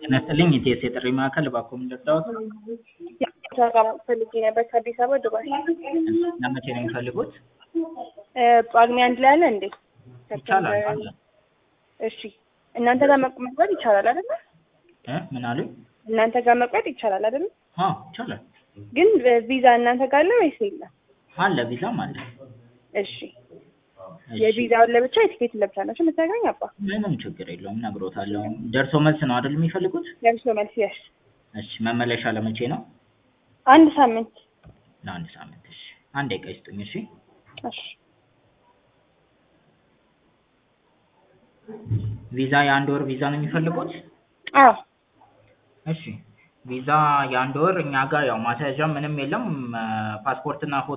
ጤና ይስጥልኝ የኢቲኤስ የጥሪ ማዕከል እባክዎ ምን ልርዳዎት? ስራ ፈልጌ ነበር ከአዲስ አበባ ዱባይ። ለመቼ ነው የሚፈልጉት? ጳጉሜ አንድ ላይ አለ እንዴ? ይቻላል አለ እሺ እናንተ ጋር መቅመጥ ይቻላል አይደል? እ ምን አሉኝ? እናንተ ጋር መቅመጥ ይቻላል አይደል? አዎ ይቻላል ግን ቪዛ እናንተ ጋር አለ ወይስ የለም? አለ ቪዛም አለ። እሺ እሺ፣ የቪዛውን ለብቻ የቲኬት ለብቻ ናቸው የምታገኝ አባ ምንም ችግር የለውም እነግሮታለሁ። ደርሶ መልስ ነው አይደል የሚፈልጉት? ለብሶ መልስ ያሽ እሺ መመለሻ ለመቼ ነው? አንድ ሳምንት ለአንድ ሳምንት። እሺ አንድ ደቂቃ ይስጡኝ። እሺ እሺ ቪዛ የአንድ ወር ቪዛ ነው የሚፈልጉት? አዎ እሺ ቪዛ የአንድ ወር እኛ ጋር ያው ማስያዣ ምንም የለም ፓስፖርትና ፎቶ